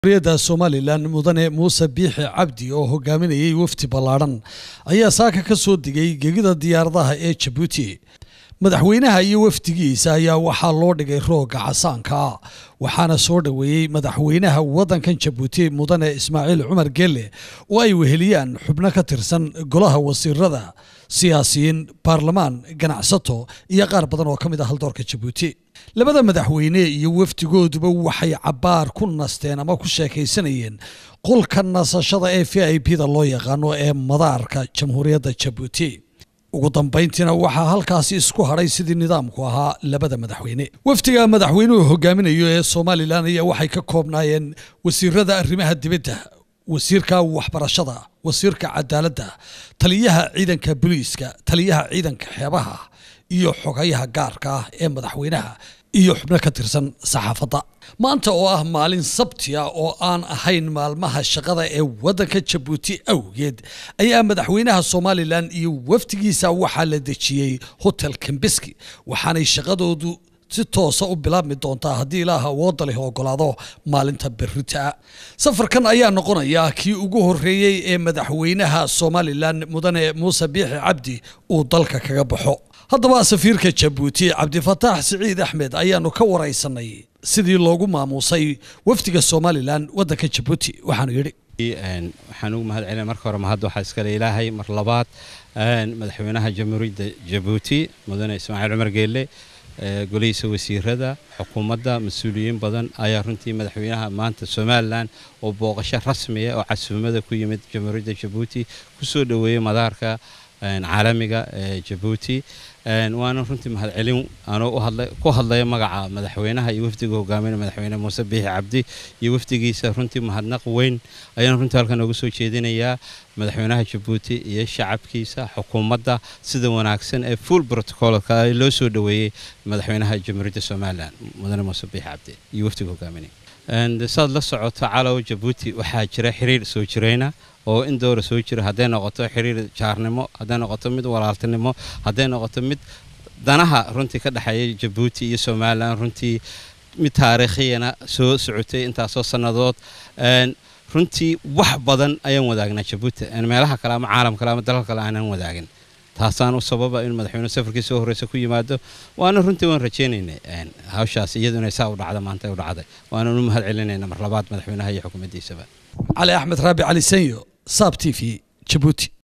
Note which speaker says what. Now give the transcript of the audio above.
Speaker 1: da somalilan mudane muuse biixi cabdi oo hogaaminayay wafdi ballaadhan ayaa saaka ka soo digay gegida diyaaradaha ee jabuuti madaxweynaha iyo wafdigiisa ayaa waxaa loo dhigay rooga casaanka waxaana soo dhoweeyey madaxweynaha waddankan jabuuti mudane ismaaciil cumar gelle oo ay weheliyaan xubno ka tirsan golaha wasiirada siyaasiyiin baarlamaan ganacsato iyo qaar badan oo ka mid ah haldoorka jabuuti labada madaxweyne iyo wafdigooduba waxay cabbaar ku nasteen ama ku sheekaysanayeen qolka nasashada ee v i p da loo yaqaano ee madaarka jamhuuriyadda jabuuti ugu dambayntiina waxaa halkaasi isku hadhay sidii nidaamku ahaa labada madaxweyne wafdiga madaxweynuhu hogaaminayo ee somalilan ayaa waxay ka koobnaayeen wasiirada arrimaha dibadda wasiirka waxbarashada wasiirka cadaaladda taliyaha ciidanka booliiska taliyaha ciidanka xeebaha iyo xogayaha gaarka ah ee madaxweynaha iyo xubno ka tirsan saxaafadda maanta oo ah maalin sabtiya oo aan ahayn maalmaha shaqada ee waddanka jabuuti awgeed ayaa madaxweynaha somalilan iyo wafdigiisa waxaa la dejiyey hotel kambeski waxaanay shaqadoodu si toosa u bilaabmi doontaa haddii ilaaha wooda leh ogolaado maalinta berrita safarkan ayaa noqonaya kii ugu horreeyey ee madaxweynaha somalilan mudane muuse biixi cabdi uu dalka kaga baxo haddaba safiirka jabuuti cabdifataax siciid axmed ayaanu ka waraysanay sidii loogu maamuusay wafdiga somalilan waddanka jabuuti waxaanu yidhi
Speaker 2: waxaan ugu mahad celina marka hore mahad waxaa iskale ilaahay mar labaad madaxweynaha jamhuuriyadda jabuuti mudane ismaaciil cumar geelle golihiisa wasiirada xukuumadda mas-uuliyiin badan ayaa runtii madaxweynaha maanta somalilan oo booqasho rasmiya oo casuumada ku yimid jamhuuriyadda jabuuti kusoo dhoweeyey madaarka caalamiga ee jabuuti waana runtii mahadcelin anoo ku hadlaya magaca madaxweynaha iyo wafdiga hogaaminaya madaxweyne muuse biixi cabdi iyo wafdigiisa runtii mahadnaq weyn ayaan runtii halkan nooga soo jeedinayaa madaxweynaha jabuuti iyo shacabkiisa xukuumadda sida wanaagsan ee full protocolka loo soo dhoweeyey madaxweynaha jamhuuriyadda somalilan mudane muuse biixi cabdi iyo wafdiga hogaaminaya saad la socoto calow jabuuti waxaa jira xiriir soo jirayna oo in dowra soo jira hadday noqoto xiriir jaarnimo hadday noqoto mid walaaltinimo hadday noqoto mid danaha runtii ka dhexeeya jabuuti iyo somalilan runtii mid taariikhiyana soo socotay intaasoo sannadood runtii wax badan ayaan wadaagnaa jabuuti meelaha kale ama caalam kale ama dalal kale aanan wadaagin taasaan u sababa in madaxweyne safarkii soo horreysa ku yimaado waana runtii waan rajaynaynay hawshaas iyadu inay saa u dhacda maanta u dhacday waana u mahad celinayna mar labaad madaxweynaha iyo xukuumaddiisaba
Speaker 1: cali axmed raabi cali sanyo saab t v jabuuti